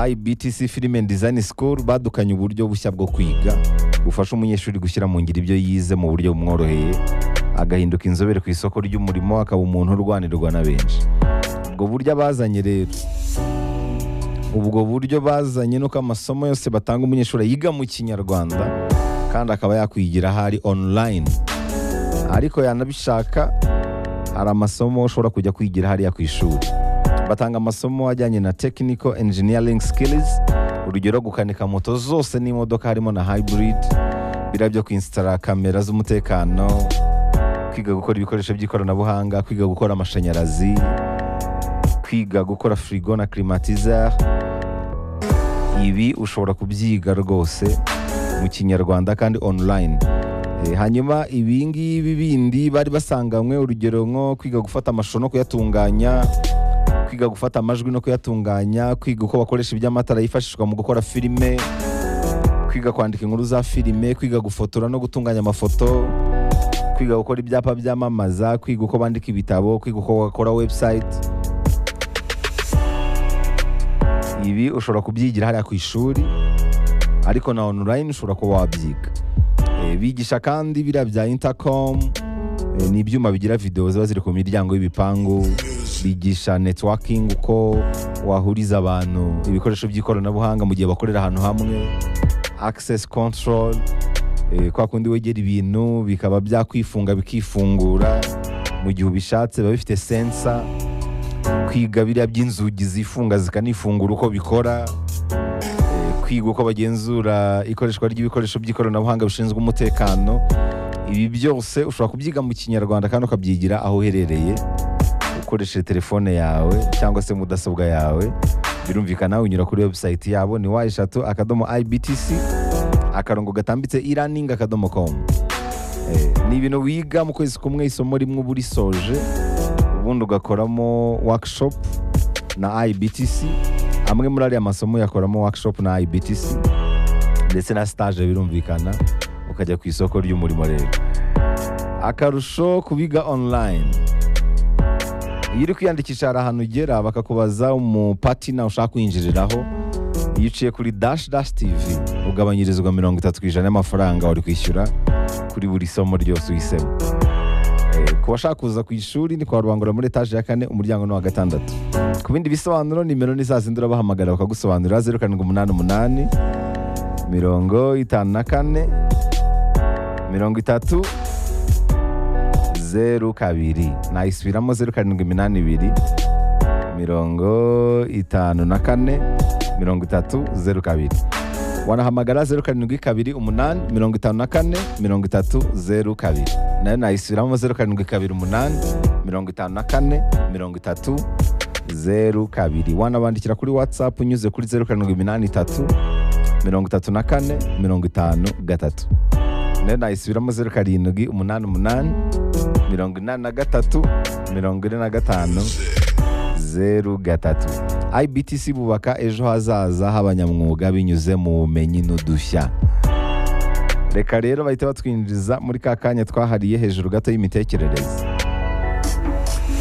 ibtc filime design school badukanye uburyo bushya bwo kwiga bufasha umunyeshuri gushyira mu ngiro ibyo yize mu buryo bumworoheye agahinduka inzobere ku isoko ry'umurimo akaba umuntu urwanirwa na benshi ubwo buryo abazanye rero ubwo buryo bazanye nuko amasomo yose batanga umunyeshuri yiga mu kinyarwanda kandi akaba yakwigira ahari online ariko yanabishaka hari amasomo ushobora kujya kwigira hariya ku ishuri batanga amasomo ajyanye na technical engineering skills urugero gukanika moto zose n'imodoka harimo na hybrid biriya byo kwinsitara kamera z'umutekano kwiga gukora ibikoresho by'ikoranabuhanga kwiga gukora amashanyarazi kwiga gukora firigo na kirimatiza ibi ushobora kubyiga rwose mu kinyarwanda kandi online Eh, hanyuma ibingibi bindi bari basanganywe urugero nko kwiga gufata amashusho no kuyatunganya kwiga gufata amajwi no kuyatunganya kwiga uko bakoresha iby'amatara yifashishwa mu gukora filime kwiga kwandika inkuru za filime kwiga gufotora no gutunganya amafoto kwiga gukora ibyapa byamamaza kwiga uko bandika ibitabo kwiga uko bakora website ibi ushobora kubyigira hariya ku ishuri ariko na online ushobora kuba wabyiga Eh, bigisha kandi biriya bya intercom eh, ni ibyuma bigira videwo ziba ziri ku miryango y'ibipangu bigisha networking uko wahuriza abantu ibikoresho by'ikoranabuhanga mu gihe bakorera ahantu hamwe access control eh, kwa kundi wegera ibintu bikaba byakwifunga bikifungura mu gihe ubishatse biba bifite sensa kwiga biriya by'inzugi zifunga zikanifungura uko bikora eh, kwiga uko bagenzura ikoreshwa ry'ibikoresho by'ikoranabuhanga bishinzwe umutekano ibi byose ushobora kubyiga mu kinyarwanda kandi ukabyigira aho uherereye ukoresheje telefone yawe cyangwa se mudasobwa yawe birumvikana unyura kuri website yabo ni wa eshatu akadomo ibtc akarongo gatambitse e-learning akadomo com Eh, ni ibintu wiga mu kwezi kumwe isomo rimwe uba urisoje ubundi ugakoramo workshop na ibtc amwe muri ariya masomo uyakoramo workshop na ibtc ndetse na stage birumvikana ukajya ku isoko ry'umurimo rero akarusho kubiga online iyo uri kwiyandikisha hari ahantu ugera bakakubaza umupatina ushaka kwinjiriraho iyo uciye kuri dash dash tv ugabanyirizwa mirongo itatu ku ijana y'amafaranga wari kwishyura kuri buri somo ryose uhisemo Eh, ku bashaka kuza ku ishuri ni kwa rubangura muri etaje ya kane umuryango ni uwa gatandatu ku bindi bisobanuro nimero ni za zindi urabahamagara bakagusobanurira zeru karindwi umunani umunani mirongo itanu na kane mirongo itatu zeru kabiri nayisubiramo zeru karindwi iminani ibiri mirongo itanu na kane mirongo itatu zeru kabiri wanahamagara zeru karindwi kabiri umunani mirongo itanu na kane mirongo itatu zeru kabiri nayo nayisubiramo zeru karindwi kabiri umunani mirongo itanu na kane mirongo itatu zeru kabiri wanabandikira kuri whatsapp unyuze kuri zeru karindwi iminani itatu mirongo itatu na kane mirongo itanu gatatu nayo nayisubiramo zeru karindwi umunani umunani mirongo inani na gatatu mirongo ine na gatanu zeru gatatu ibtc bubaka ejo hazaza h'abanyamwuga binyuze mu bumenyi n'udushya reka rero bahita batwinjiza muri ka kanya twahariye hejuru gato y'imitekerereze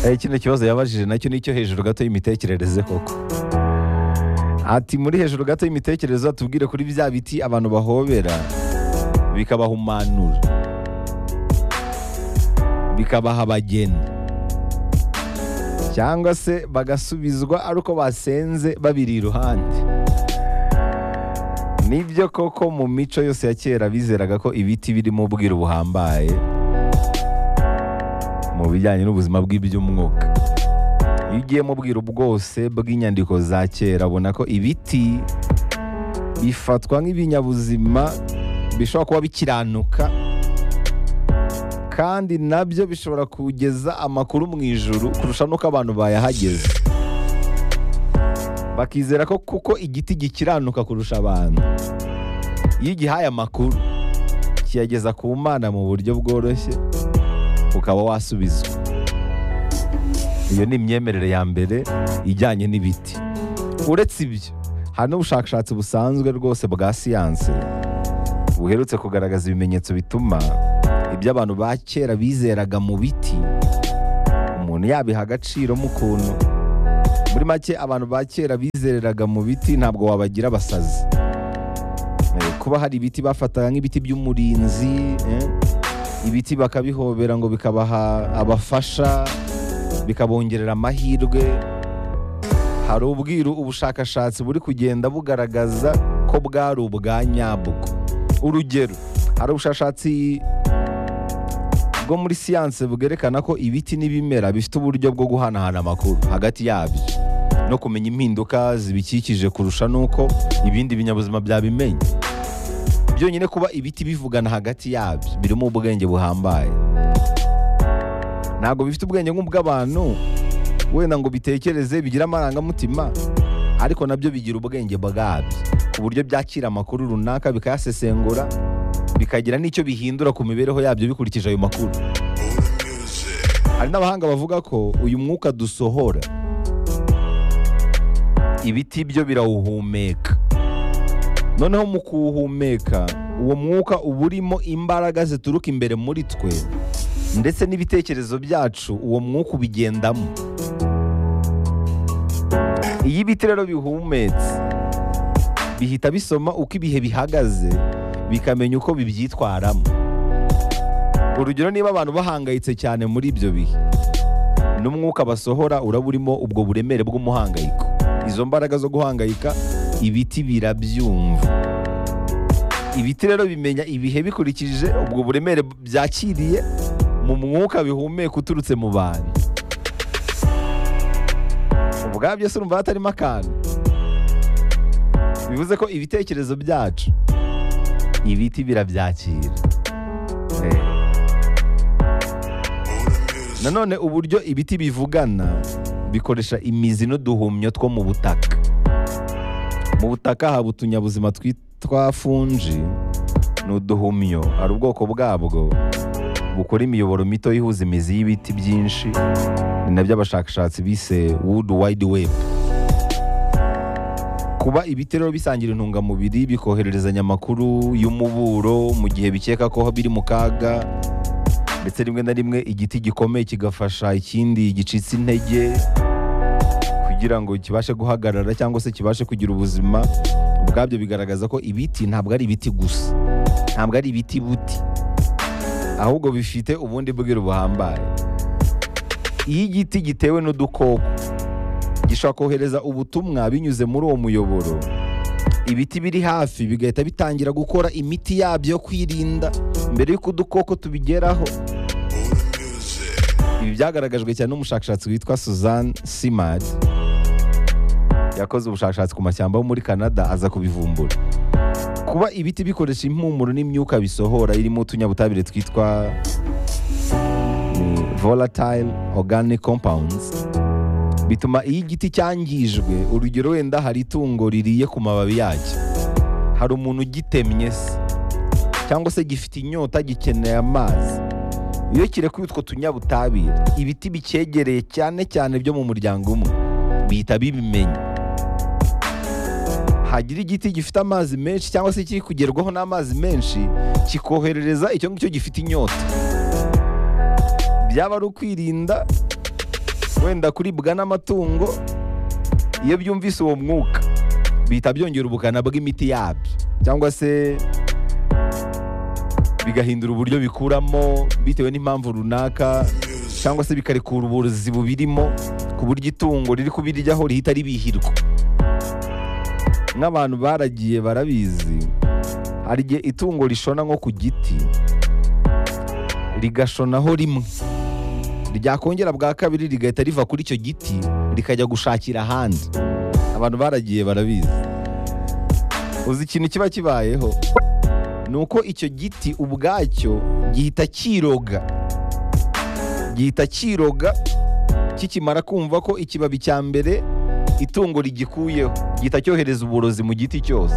Eh, kino kibazo yabajije nacyo nicyo hejuru gato y'imitekerereze koko ati muri hejuru gato y'imitekerereze atubwire kuri bya biti abantu bahobera bikabahumanura bikabaha abageni cyangwa se bagasubizwa ari uko basenze babiri iruhande nibyo koko mu mico yose ya kera bizeraga ko ibiti birimo ubwiru buhambaye mu bijyanye n'ubuzima bw'iby'umwuka iyo ugiye mu bwiru bwose bw'inyandiko za kera ubona ko ibiti bifatwa nk'ibinyabuzima bishobora kuba bikiranuka kandi nabyo bishobora kugeza amakuru mu ijuru kurusha n'uko abantu bayahageze bakizera ko kuko igiti gikiranuka kurusha abantu iyo ugihaye amakuru kiyageza ku mana mu buryo bworoshye ukaba wasubizwa iyo ni imyemerere ya mbere ijyanye n'ibiti uretse ibyo hari n'ubushakashatsi busanzwe rwose bwa siyanse buherutse kugaragaza ibimenyetso bituma ibyo abantu ba kera bizeraga mu biti umuntu yabiha agaciro mu kuntu muri make abantu ba kera bizereraga mu biti ntabwo wabagira abasazi Eh, kuba hari ibiti bafataga nk'ibiti by'umurinzi eh, ibiti bakabihobera ngo bikabaha abafasha bikabongerera amahirwe hari ubwiru ubushakashatsi buri kugenda bugaragaza ko bwari ubwa nyabwo urugero hari ubushakashatsi bwo muri siyanse bwerekana ko ibiti n'ibimera bifite uburyo bwo guhanahana amakuru hagati yabyo no kumenya impinduka zibikikije kurusha n'uko ibindi binyabuzima byabimenya byonyine kuba ibiti bivugana hagati yabyo birimo ubwenge buhambaye ntabwo bifite ubwenge nk'ubw'abantu wenda ngo bitekereze bigire amarangamutima ariko nabyo bigira ubwenge bwabyo ku buryo byakira amakuru runaka bikayasesengura bikagira n'icyo bihindura ku mibereho yabyo bikurikije ayo makuru hari n'abahanga bavuga ko uyu mwuka dusohora ibiti byo birawuhumeka noneho mu kuwuhumeka uwo mwuka uba urimo imbaraga zituruka imbere muri twe ndetse n'ibitekerezo byacu uwo mwuka ubigendamo iyo ibiti rero bihumetse bihita bisoma uko ibihe bihagaze bikamenya uko bibyitwaramo urugero niba abantu bahangayitse cyane muri ibyo bihe n'umwuka basohora uraba urimo ubwo buremere bw'umuhangayiko izo mbaraga zo guhangayika ibiti birabyumva ibiti rero bimenya ibihe bikurikije ubwo buremere byakiriye mu mwuka bihumeka uturutse mu bantu ubwabyo si urumva hatarimo akantu bivuze ko ibitekerezo byacu ibiti birabyakira Eh. nanone uburyo ibiti bivugana bikoresha imizi n'uduhumyo two mu butaka mu butaka haba utunyabuzima twitwa funji ni uduhumyo hari ubwoko bwabwo bukora imiyoboro mito ihuza imizi y'ibiti byinshi ni nabyo abashakashatsi bise wood wide web kuba ibiti rero bisangira intungamubiri bikohererezanya amakuru y'umuburo mu gihe bikeka ko biri mu kaga ndetse rimwe na rimwe igiti gikomeye kigafasha ikindi gicitse intege kugira ngo kibashe guhagarara cyangwa se kibashe kugira ubuzima ubwabyo bigaragaza ko ibiti ntabwo ari ibiti gusa ntabwo ari ibiti buti ahubwo bifite ubundi bwiru buhambaye iyo igiti gitewe n'udukoko gishobora kohereza ubutumwa binyuze muri uwo muyoboro ibiti biri hafi bigahita bitangira gukora imiti yabyo yo kwirinda mbere y'uko udukoko tubigeraho ibi byagaragajwe cyane n'umushakashatsi witwa suzanne simard yakoze ubushakashatsi ku mashyamba yo muri canada aza kubivumbura kuba ibiti bikoresha impumuro n'imyuka bisohora irimo utunyabutabire twitwa mm, volatile organic compounds bituma iyo igiti cyangijwe urugero wenda hari itungo ririye ku mababi yacyo hari umuntu ugitemye se cyangwa se gifite inyota gikeneye amazi iyo kirekuye utwo tunyabutabire ibiti bicyegereye cyane cyane byo mu muryango umwe bihita bibimenya hagira igiti gifite amazi menshi cyangwa se kiri kugerwaho n'amazi menshi kikoherereza icyo ngicyo gifite inyota byaba ari ukwirinda wenda kuribwa n'amatungo iyo byumvise uwo mwuka bihita byongera ubukana bw'imiti yabyo cyangwa se bigahindura uburyo bikuramo bitewe n'impamvu runaka cyangwa se bikarekura uburozi bubirimo ku buryo itungo riri kubiryaho rihita ribihirwa nk'abantu baragiye barabizi hari igihe itungo rishona nko ku giti rigashonaho rimwe ryakongera bwa kabiri rigahita riva kuri icyo giti rikajya gushakira ahandi abantu baragiye barabizi uzi ikintu kiba kibayeho ni uko icyo giti ubwacyo gihita cyiroga gihita cyiroga kikimara kumva ko ikibabi cya mbere itungo rigikuyeho gihita cyohereza uburozi mu giti cyose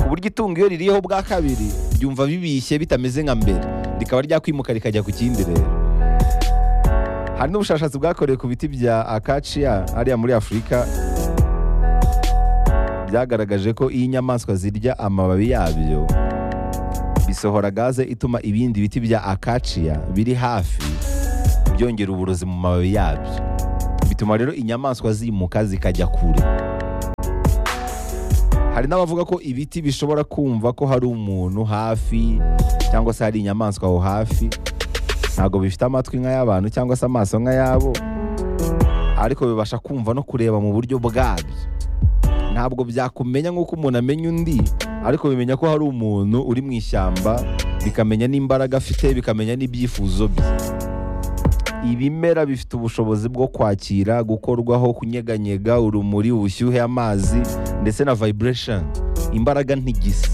ku buryo itungo iyo ririyeho bwa kabiri ryumva bibishye bitameze nka mbere rikaba ryakwimuka rikajya ku kindi rero hari n'ubushakashatsi bwakorewe ku biti bya akaciya hariya muri afurika byagaragaje ko iyo inyamaswa zirya amababi yabyo bisohora gaze ituma ibindi biti bya akaciya biri hafi byongera uburozi mu mababi yabyo bituma rero inyamaswa zimuka zikajya kure hari n'abavuga ko ibiti bishobora kumva ko hari umuntu hafi cyangwa se hari inyamaswa aho hafi ntabwo bifite amatwi nk'ay'abantu cyangwa se amaso nk'ayabo ariko bibasha kumva no kureba mu buryo bwabyo ntabwo byakumenya nk'uko umuntu amenya undi ariko bimenya ko hari umuntu uri mu ishyamba bikamenya n'imbaraga afite bikamenya n'ibyifuzo bye ibimera bifite ubushobozi bwo kwakira gukorwaho kunyeganyega urumuri ubushyuhe amazi ndetse na vibration imbaraga ntigisi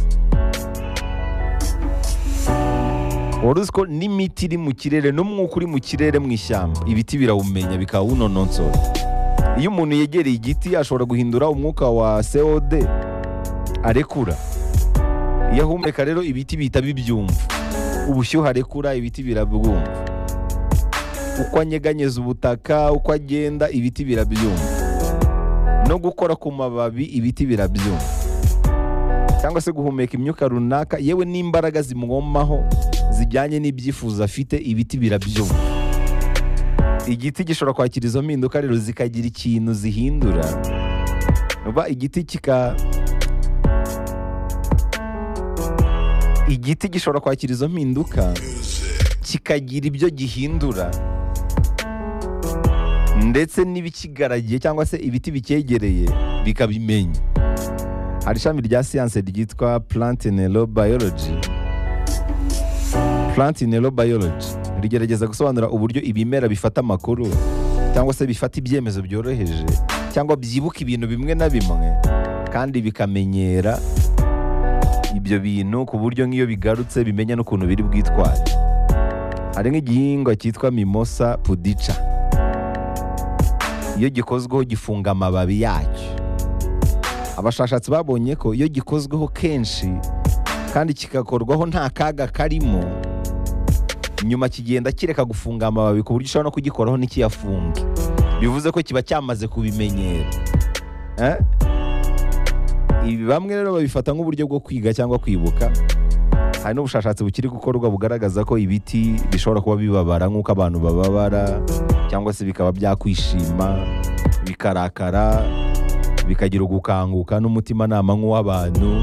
wari uzi ko n'imiti iri mu kirere n'umwuka uri mu kirere mu ishyamba ibiti birawumenya bikawunononsora iyo umuntu yegereye igiti ashobora guhindura umwuka wa cod arekura iyo ahumeka rero ibiti bihita bibyumva ubushyuhe arekura ibiti birabwumva uko anyeganyeza ubutaka uko agenda ibiti birabyumva no gukora ku mababi ibiti birabyumva cyangwa se guhumeka imyuka runaka yewe n'imbaraga zimugomaho zijyanye n'ibyifuzo afite ibiti birabyumva igiti gishobora kwakira izo mpinduka rero zikagira ikintu zihindura uba igiti kika igiti gishobora kwakira izo mpinduka kikagira ibyo gihindura ndetse n'ibikigaragiye cyangwa se ibiti bicyegereye bikabimenya hari ishami rya siyanse ryitwa plantinero biology plantinero biology rigerageza gusobanura uburyo ibimera bifata amakuru cyangwa se bifata ibyemezo byoroheje cyangwa byibuka ibintu bimwe na bimwe kandi bikamenyera ibyo bintu ku buryo nk'iyo bigarutse bimenya n'ukuntu biri bwitware hari nk'igihingwa cyitwa mimosa pudica iyo gikozweho gifunga amababi yacyo abashakashatsi babonye ko iyo gikozweho kenshi kandi kigakorwaho nta kaga karimo nyuma kigenda kireka gufunga amababi ku buryo ushobora no kugikoraho ntikiyafunge bivuze ko kiba cyamaze kubimenyera ibi bamwe rero babifata nk'uburyo bwo kwiga cyangwa kwibuka hari n'ubushakashatsi bukiri gukorwa bugaragaza ko ibiti bishobora kuba bibabara nk'uko abantu bababara cyangwa se bikaba byakwishima bikarakara bikagira ugukanguka n'umutimanama nk'uw'abantu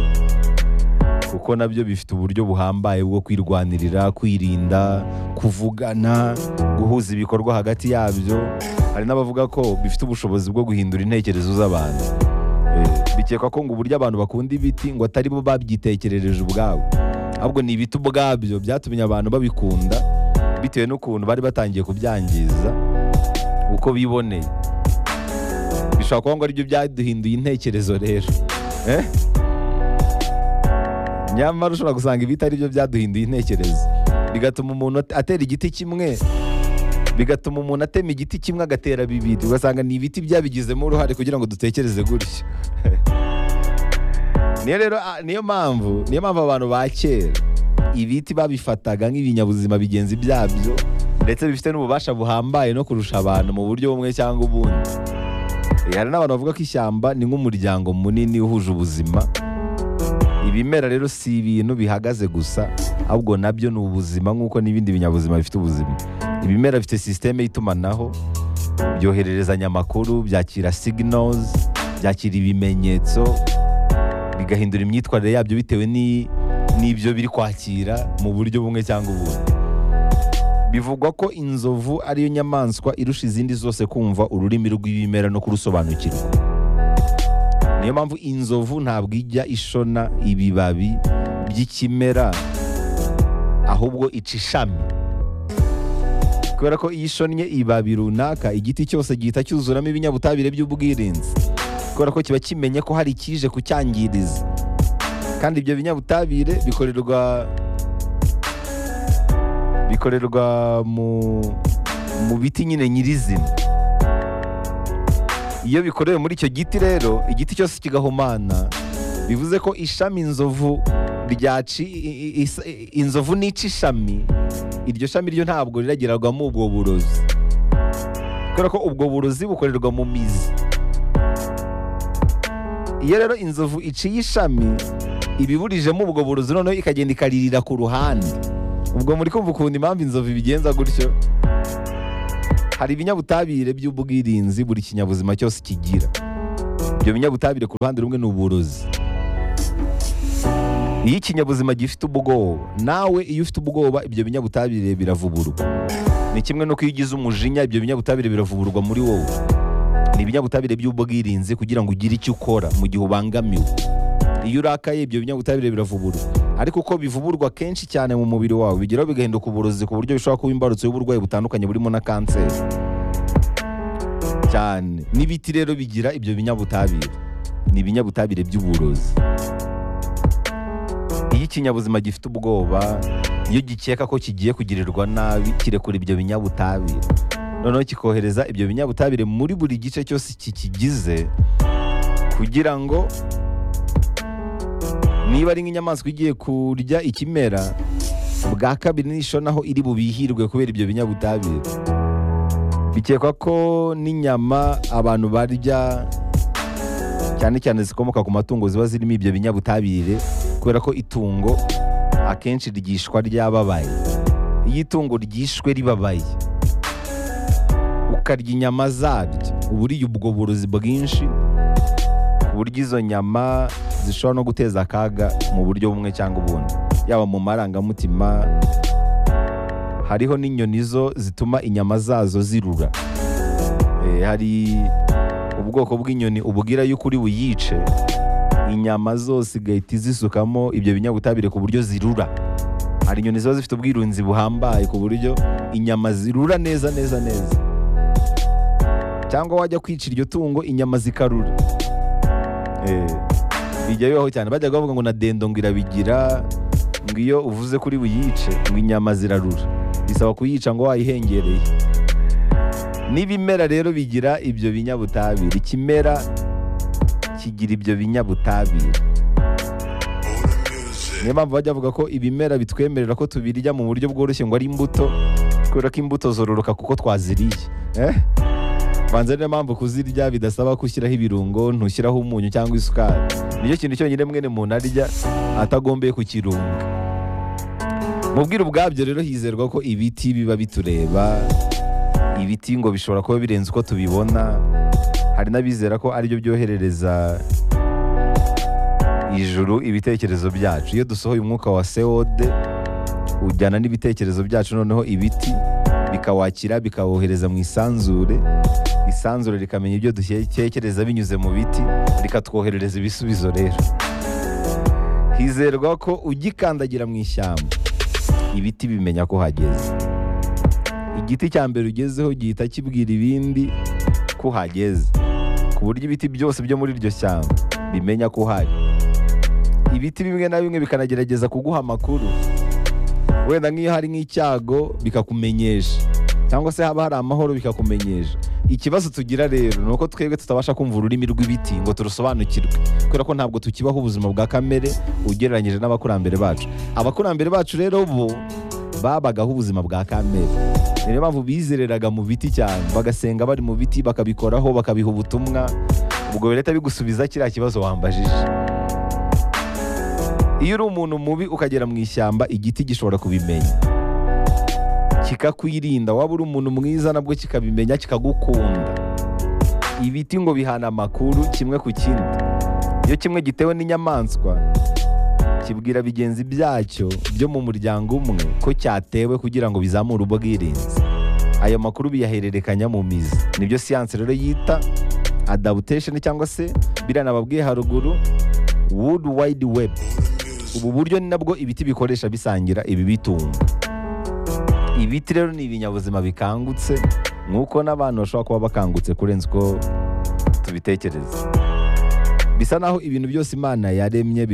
kuko nabyo bifite uburyo buhambaye bwo kwirwanirira kwirinda kuvugana guhuza ibikorwa hagati yabyo hari n'abavuga ko bifite ubushobozi bwo guhindura intekerezo z'abantu bikekwa ko ngo uburyo abantu bakunda ibiti ngo atari bo babyitekerereje ubwabo ahubwo ni ibiti ubwabyo byatumye abantu babikunda bitewe n'ukuntu bari batangiye kubyangiza uko biboneye bishobora kuba ngo aribyo byaduhinduye intekerezo rero nyamara ushobora gusanga ibiti aribyo byaduhinduye intekerezo bigatuma umuntu atera igiti kimwe bigatuma umuntu atema igiti kimwe agatera bibiri ugasanga ni ibiti byabigizemo uruhare kugira ngo dutekereze gutyo niyo rero niyo mpamvu niyo mpamvu abantu ba kera ibiti babifataga nk'ibinyabuzima bigenzi byabyo ndetse bifite n'ububasha buhambaye no kurusha abantu mu buryo bumwe cyangwa ubundi hari n'abantu bavuga ko ishyamba ni nk'umuryango munini uhuje ubuzima ibimera rero si ibintu bihagaze gusa ahubwo nabyo ni ubuzima nk'uko n'ibindi binyabuzima bifite ubuzima ibimera bifite sisiteme y'itumanaho byohererezanya amakuru byakira signals byakira ibimenyetso bigahindura imyitwarire yabyo bitewe n'ibyo biri kwakira mu buryo bumwe cyangwa ubundi bivugwa ko inzovu ariyo nyamaswa irusha izindi zose kumva ururimi rw'ibimera no kurusobanukirwa niyo mpamvu inzovu ntabwo ijya ishona ibibabi by'ikimera ahubwo ica ishami kubera ko iyo ishonnye ibabi runaka igiti cyose gihita cyuzuramo ibinyabutabire by'ubwirinzi kubera ko kiba kimenye ko hari ikije kucyangiriza kandi ibyo binyabutabire bikorerwa bikorerwa mu mu biti nyine nyirizina iyo bikorewe muri icyo giti rero igiti cyose kigahumana bivuze ko ishami inzovu ryaci inzovu nica ishami iryo shami ryo ntabwo riragirwamo ubwo burozi kubera ko ubwo burozi bukorerwa mu mizi iyo rero inzovu iciye ishami ibiburijemo ubwo burozi noneho ikagenda ikaririra ku ruhande ubwo muri kumva ukuntu impamvu inzovu ibigenza gutyo hari ibinyabutabire by'ubwirinzi buri kinyabuzima cyose kigira ibyo binyabutabire ku ruhande rumwe ni uburozi iyo ikinyabuzima gifite ubwoba nawe iyo ufite ubwoba ibyo binyabutabire biravuburwa ni kimwe no iyo ugize umujinya ibyo binyabutabire biravuburwa muri wowe ni ibinyabutabire by'ubwirinzi kugira ngo ugire icyo ukora mu gihe ubangamiwe iyo urakaye ibyo binyabutabire biravuburwa ariko uko bivuburwa kenshi cyane mu mubiri wawe bigeraho bigahinduka uburozi ku buryo bishobora kuba imbarutso y'uburwayi butandukanye burimo na kanseri cyane n'ibiti rero bigira ibyo binyabutabire ni ibinyabutabire by'uburozi iyo ikinyabuzima gifite ubwoba iyo gikeka ko kigiye kugirirwa nabi kirekura ibyo binyabutabire noneho kikohereza ibyo binyabutabire muri buri gice cyose kikigize kugira ngo niba ari nk'inyamaswa igiye kurya ikimera bwa kabiri n'isho naho iri bubihirwe kubera ibyo binyabutabire bikekwa ko n'inyama abantu barya cyane cyane zikomoka ku matungo ziba zirimo ibyo binyabutabire kubera ko itungo akenshi ryishwa ryababaye iyo itungo ryishwe ribabaye ukarya inyama zaryo uba uriye ubwo burozi bwinshi ku buryo izo nyama zishobora no guteza akaga mu buryo bumwe cyangwa ubundi yaba mu marangamutima hariho n'inyoni zo zituma inyama zazo zirura Eh, hari ubwoko bw'inyoni ububwira yuko uri buyice inyama zose igahita izisukamo ibyo binyabutabire ku buryo zirura hari inyoni ziba zifite ubwirunzi buhambaye ku buryo inyama zirura neza neza neza cyangwa wajya kwica iryo tungo inyama zikarura Eh, bijya bibaho cyane bajya bavuga ngo na dendo ngo irabigira ngo iyo uvuze kuri buyice ngo inyama zirarura bisaba kuyica ngo wayihengereye n'ibimera rero bigira ibyo binyabutabire ikimera kigira ibyo binyabutabire niyo mpamvu bajya bavuga ko ibimera bitwemerera ko tubirya mu buryo bworoshye ngo ari imbuto kubera ko imbuto zororoka kuko twaziriye eh? banza niyo mpamvu kuzirya bidasaba ko ushyiraho ibirungo ntushyiraho umunyu cyangwa isukari nicyo kintu cyonyine mwene muntu arya atagombeye kukirunga mu bwiru ubwabyo rero hizerwa ko ibiti biba bitureba ibiti ngo bishobora kuba birenze uko tubibona hari n'abizera ko aribyo byoherereza ijuru ibitekerezo byacu iyo dusohoye umwuka wa sewode ujyana n'ibitekerezo byacu noneho ibiti bikawakira bikawohereza mu isanzure isanzure rikamenya ibyo dutekereza binyuze mu biti rikatwoherereza ibisubizo rero hizerwa ko ugikandagira mu ishyamba ibiti bimenya ko hageze igiti cya mbere ugezeho gihita kibwira ibindi ko hageze ku buryo ibiti byose byo muri iryo shyamba bimenya ko uhari ibiti bimwe na bimwe bikanagerageza kuguha amakuru wenda nk'iyo hari nk'icyago bikakumenyesha cyangwa se haba hari amahoro bikakumenyesha ikibazo tugira rero ni uko twebwe tutabasha kumva ururimi rw'ibiti ngo turusobanukirwe kubera ko ntabwo tukibaho ubuzima bwa kamere ugereranyije n'abakurambere bacu abakurambere bacu rero bo babagaho ubuzima bwa kamere Ni niyo mpamvu bizereraga mu biti cyane bagasenga bari mu biti bakabikoraho bakabiha ubutumwa ubwo leta bigusubiza kiriya kibazo wambajije iyo uri umuntu mubi ukagera mu ishyamba igiti gishobora kubimenya kikakwirinda waba uri umuntu mwiza nabwo kikabimenya kikagukunda ibiti ngo bihana amakuru kimwe ku kindi iyo kimwe gitewe n'inyamaswa kibwira bigenzi byacyo byo mu muryango umwe ko cyatewe kugira ngo bizamure ubwirinzi ayo makuru biyahererekanya mu mizi nibyo siyansi rero yita adaptation cyangwa se biranababwiye haruguru wood wide web ubu buryo ni nabwo ibiti bikoresha bisangira ibibitunga ibiti rero ni ibinyabuzima bikangutse nk'uko n'abantu bashobora kuba bakangutse kurenza uko tubitekereza bisa naho ibintu byose imana yaremye